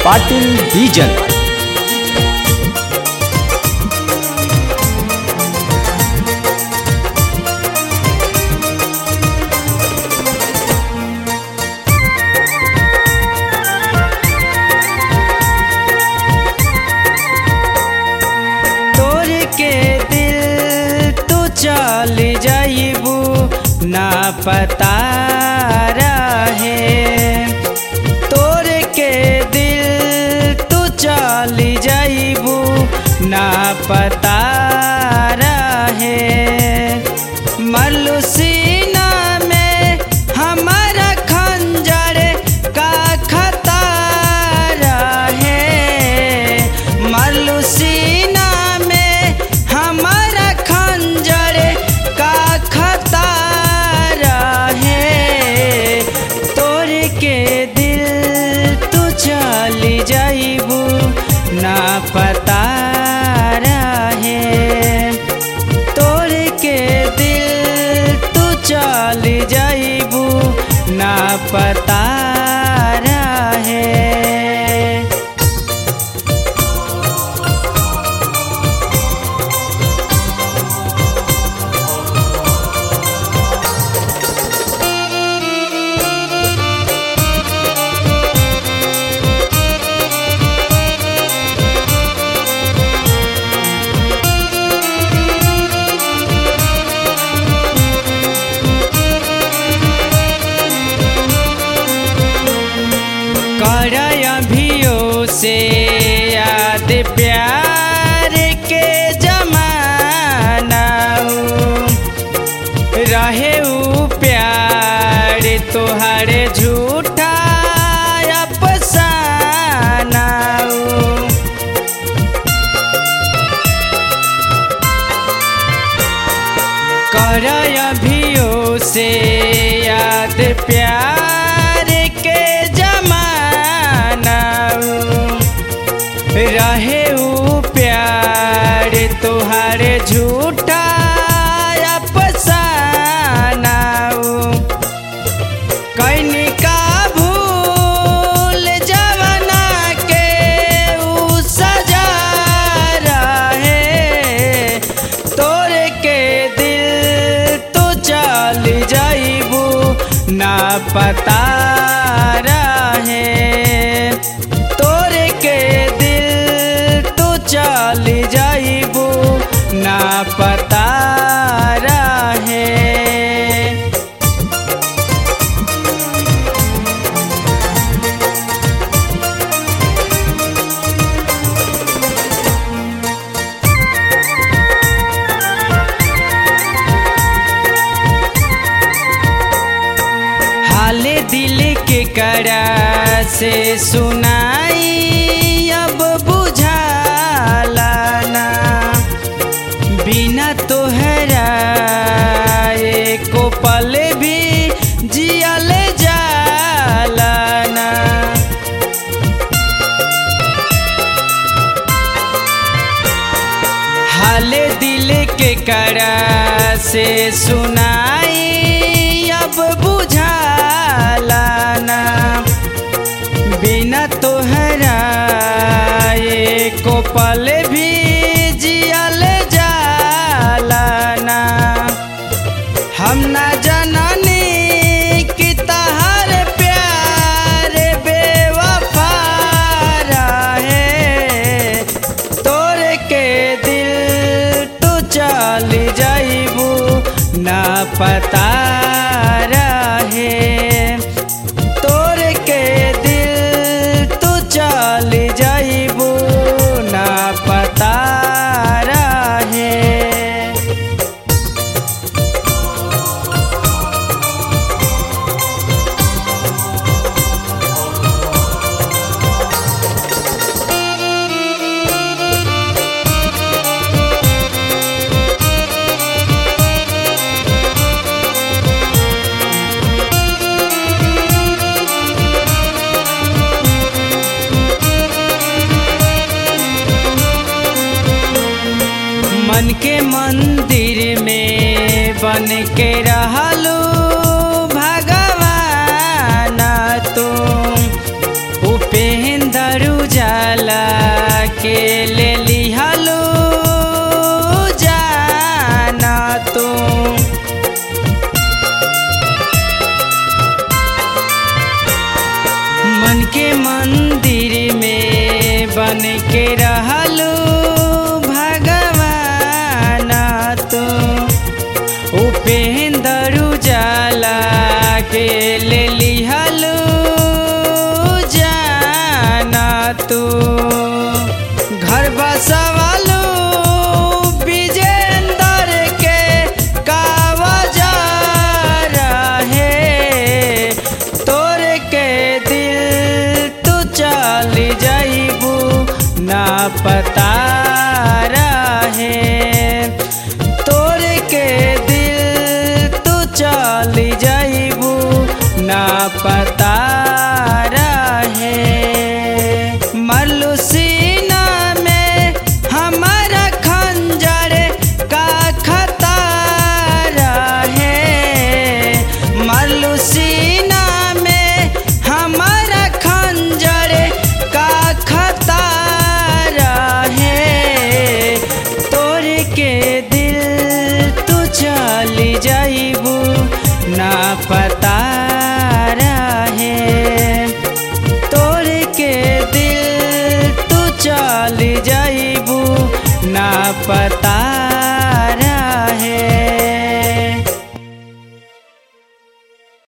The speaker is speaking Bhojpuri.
पाटील डीजल तोर के दिल तू चल जाइबू ना पता रहे तोर के दिल तू चल जाइबू ना पता रहे मलुसीना में हमारा खंजर का खता रहे मलुसीना में हमारा खंजर का खता रहे तोर के दिल तू चल जाइबू ना पता रहे तोर के दिल तू चल जाइबू ना पता रहे कर अभियो से याद प्यार के जमाना रहे ऊ प्यार तोहरे झूठा अफसाना कर अभियो से याद प्यार के जमाना रहे ऊ प्यार तोहारे झूठा अफसाना कैनी का भूल जवना के ऊ सजा रहे तोर के दिल तो चल जाइबू ना पता रहे तोर के दिल तो चल जाइबू ना पता रहे हाल दिल के करा से सुनाई अब बुझाला ना बिना तोहरा एको पल भी जियल जाला ना हाल दिल के करा से सुनाई अब बुझाला ना बिना तोहरा एको पल भी जियल जाला ना हम ना जननी कि तहर प्यार बेवफा रहे तोर के दिल तू चल जाइबू ना पता रहे तोर के दिल तू चल जाइबू ना पता रहे मन के मंदिर में बन के रहलू भगवान तुम उपेंद्र ले लिहलू जाना तू घर बसवालू विजेंदर के कावजा रहे तोर के दिल तू चल जाइबू ना पता रहे तोर के दिल तू चल जाइबू ना पता